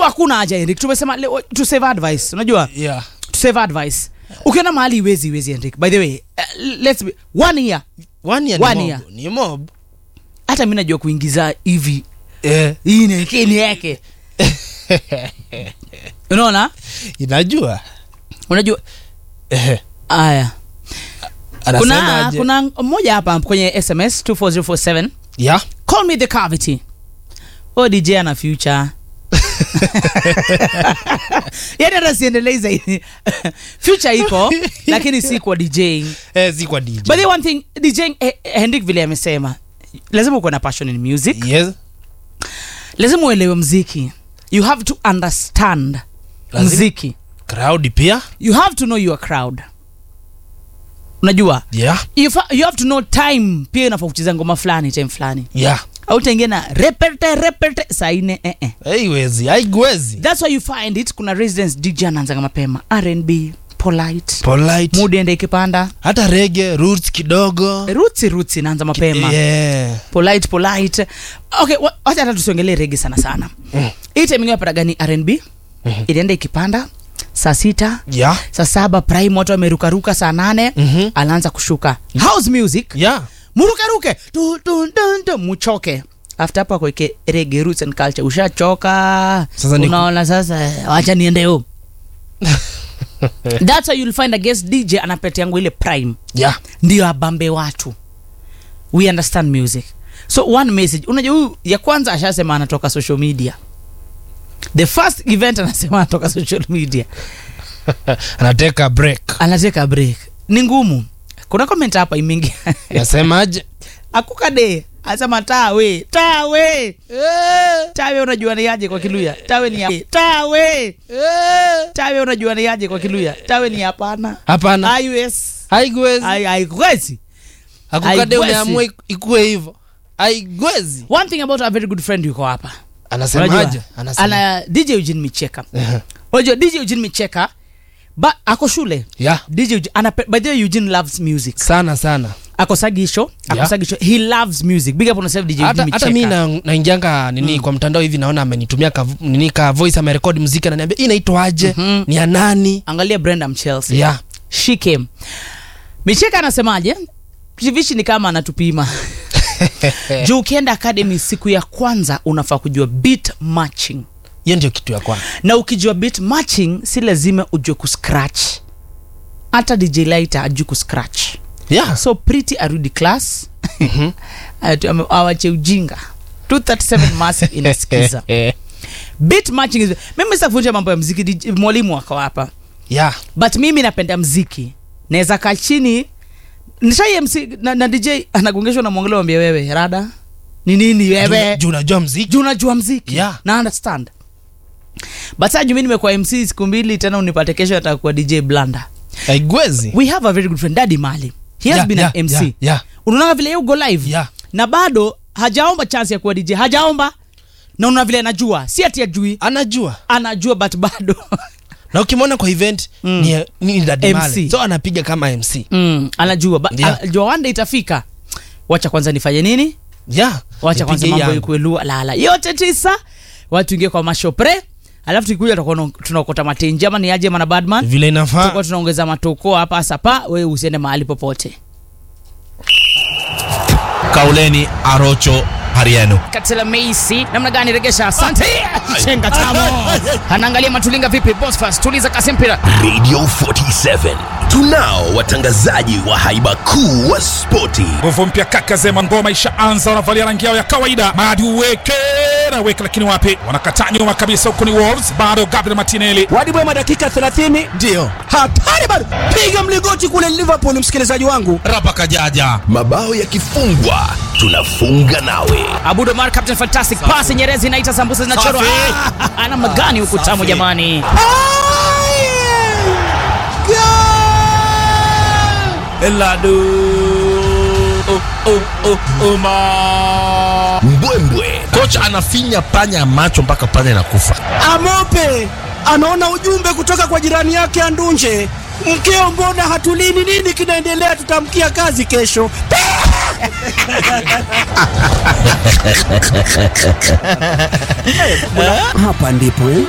so hakuna haja Henrik tumesema leo to save advice unajua yeah to save advice ukiona mahali iwezi iwezi Henrik by the way uh, let's be one year one year One ni year. mob, ni mob hata mi najua kuingiza hivi eh. hii ni kini yake unaona inajua unajua eh. aya kuna anasemaje kuna mmoja hapa kwenye sms 24047 yeah call me the cavity o dj ana future yani hata siendelei zaidi future iko lakini si kwa djing eh, si kwa DJ but the one thing djing eh, hendrik vile amesema lazima ukuwe na passion in music yes lazima uelewe mziki you have to understand Lazima- mziki crowd pia you have to know your crowd unajua yeah you, fa- you have to know time pia inafaa kucheza ngoma fulani time fulani yeah au taingia na repete repete saa ine eh, eh. haiwezi haigwezi thats why you find it kuna residence dj anaanzaga mapema rnb polite polite mood ende ikipanda hata rege roots kidogo rutsi rutsi inaanza mapema yeah. polite polite okay wa- wacha hata tusiongelee rege sana sana Mm. hii time ingine napata gani rnb ilienda ikipanda saa sita yeah saa saba prime watu wamerukaruka saa nane Mhm. anaanza kushuka house music yeah murukaruke tu, tu, tu, tu, muchoke after hapo akweke rege roots and culture ushachoka Sasa ni ku- unaona sasa wacha niende home that's why you'll find a guest dj anapete yangu ile prime yeah ndio abambe watu we understand music so one message unajua huyu ya kwanza ashasema anatoka social media the first event anasema anatoka social media anateka break anateka break ni ngumu kuna comment hapa imeingia nasemaje akukade asema tawe tawe tawe unajua ni aje kwa kiluya tawe ni ya- tawe tawe unajua ni aje kwa kiluya tawe ni hapana hapana ios haigwezi haikwezi akukade haigwezi. umeamua ikuwe hivyo haigwezi one thing about a very good friend yuko hapa anasemaje Unajua? anasema ana dj eugene micheka unajua dj eugene micheka ba ako shule yeah dj Eugene- anape- by the way eugene loves music sana sana akosagisho akosagisho he loves music big up on yourself dj hata eugene hata mi micheka na- naingianga nini kwa mtandao hivi naona amenitumia ka, nini ka voice amerekodi muziki ananiambia hii inaitwaje Mhm. ni ya nani angalia brenda mchelsea yeah she came micheka anasemaje vishi ni kama anatupima juu ukienda academy siku ya kwanza unafaa kujua beat matching hiyo ndio kitu ya kwanza na ukijua beat matching si lazima ujue kuscratch hata dj lighter ajui kuscratch yeah so pretty arudi class Atu- ame- awache ujinga 237 massive inasikiza beat matching is mimi sitafundisha mambo ya mziki DJ mwalimu wako hapa yeah but mimi napenda mziki naweza kaa chini nishai mc na, na dj anagongeshwa na mwongele wambia wewe rada ni nini Juu- wewe juu unajua mziki juu unajua mziki Yeah. na understand but saa juu mi nimekuwa mc siku mbili tena unipate kesho atakuwa dj blanda haigwezi we have a very good friend daddy mali he has Yeah, been yeah, an mc yeah, yeah. unaona vile yeye ugo live Yeah. na bado hajaomba chance ya kuwa dj hajaomba na unaona vile anajua si ati ajui anajua anajua but bado na ukimwona kwa event Mm. ni, ni Daddy MC. Male. so anapiga kama mc mm, anajua ba, Yeah. anajua wanda itafika wacha kwanza nifanye nini yeah wacha kwanza nipige mambo yangu. ikuwe lua lala yote tisa watu ingie kwa mashopre alafu tukikuja tutakuwa tunaokota matenji ama ni aje mana badman vile inafaa tutakuwa tunaongeza matoko hapa sapa wewe usiende mahali popote kauleni arocho harienu katela meisi namna gani regesha asante chenga tamo anaangalia matulinga vipi bosfas tuliza kasi mpira radio 47 tunao watangazaji wa haiba kuu wa spoti nguvu mpya kaka zema ngoma ishaanza wanavalia rangi yao ya kawaida madi uweke na weke lakini wapi wanakataa nyuma kabisa huko ni wolves bado gabriel martinelli wadibwema dakika 30 ndiyo hatari bado piga mligoti kule liverpool msikilizaji wangu rapa kajaja mabao yakifungwa tunafunga nawe abudo mar captain fantastic pasi nyerezi inaita sambusa zinachorwa Safi. Ah, namna gani huku tamu Safi. jamani eladu oh, oh, oh, uma mbwembwe kocha anafinya panya ya macho mpaka panya inakufa amope anaona ujumbe kutoka kwa jirani yake andunje mkeo mbona hatulini nini kinaendelea tutamkia kazi kesho hapa ndipo eh?